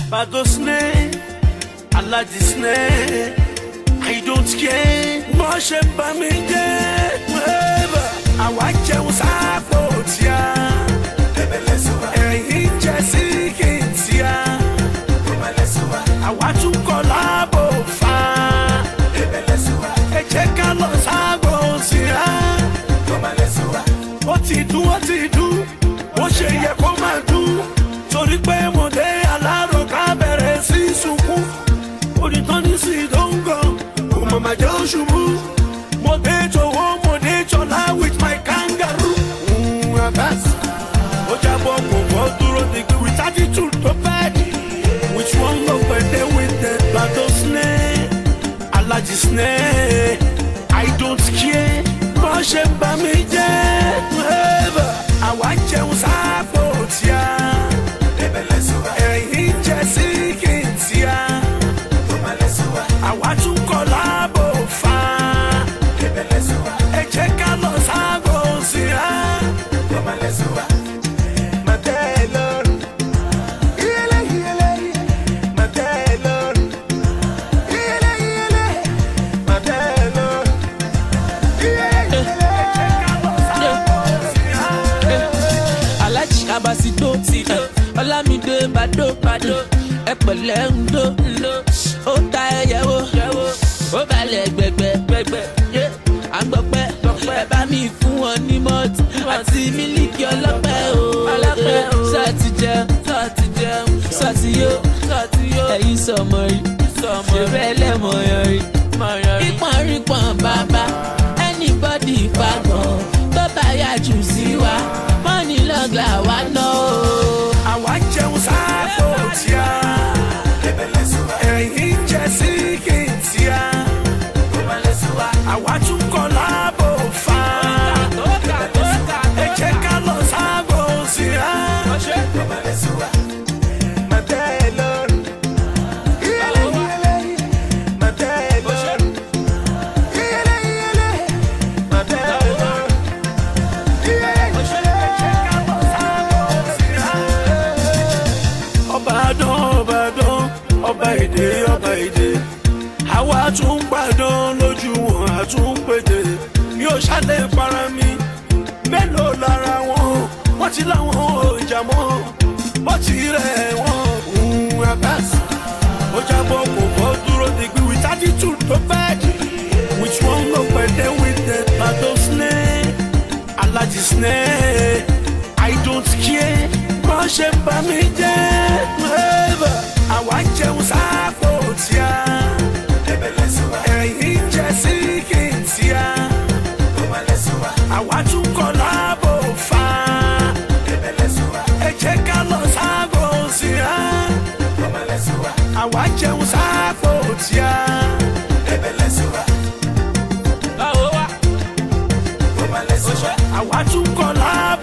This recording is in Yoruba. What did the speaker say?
Badosne, Aladisne, I don't care. Mo ṣe bá mi jẹ́, wẹ́ẹ̀bà, àwa jẹun sáfò tíá. Ẹ̀yin jẹ sí kìntìá. Àwa tún kọ́ láàbò fa. Ẹ jẹ́ ká lọ sáàbò síá. Ó ti dún, ó ti dún, ó ṣe yẹ kó máa dún. Torí pé mo dé alárò ká bẹ̀rẹ̀ sí sunkún. Onítàn ní sí dóńgàn, kò mọ̀ máa jẹ́ òṣùbù. Mo dé tòwó, mo dé tọ́lá with my kangaroo. Mm, Abbas, ó jábọ̀ kò bọ́ dúró digbí with attitude tó bad. Which one ló pẹ̀lẹ́ with the Bado snare? Alaji snare, I don't care. Bọ́ ṣe ń bá mi jẹ́, wẹ́ẹ̀bà, àwa jẹun sáàpò tíá. Ẹ̀yin jẹ sí kìntìá. Àwa tún kọ́ láàbò fa. Ẹ jẹ́ ká lọ sáàbò síra. alájí abasido ọlámídé bàdó bàdó ẹ pẹ̀lẹ́ ń dó ó ta ẹyẹ wo ó balẹ̀ gbẹgbẹ gbẹgbẹ à ń gbọpẹ́ ẹ bá mi fún wọn ní mọ́tì àti mílíkì ọlọ́pẹ́ o sọ́ọ̀tì jẹun sọ́ọ̀tì jẹun sọ́ọ̀tì yó ẹ̀yin sọmọ rí ṣe bẹ́ẹ̀ lẹ́mọ̀ yan rí rípọ̀n rípọ̀n bàbá anybody fagbọ̀n tó bá yà jù sí wa mọ́ni lọ́gla wa ná o. Àwa jẹun sáàpò tíá. Ẹ̀yin jẹ sí kìntìá. Àwa tún kọ́ láàbò fa. Ẹ jẹ́ ká lọ sáàbò síra. ọba dán ọba dán ọba èdè ọba èdè àwa tún gbàdán lójú wọn àtún pété mi ò ṣàlẹ̀ para mi mélòó lára wọn wọ́n ti láwọn ọjà mọ́ wọ́n ti rẹ̀ wọ́n ń abas ó jábọ̀ kò bọ́ dúró digbí with attitude tó bẹ́ẹ̀dì which one ló pẹ̀lẹ́ with the bado snare alaji snare i don't care bọ́ ṣe ń bá mi jẹ́ wẹ́ẹ̀bà àwa jẹun sáàpò tíá ẹ̀yin jẹ sí kìntìá àwa tún kọ́ láàbò fa ẹ jẹ́ ká lọ sáàbò síra àwa jẹun sáàpò tíá. báwo wá àwa tún kọ́ láàbò.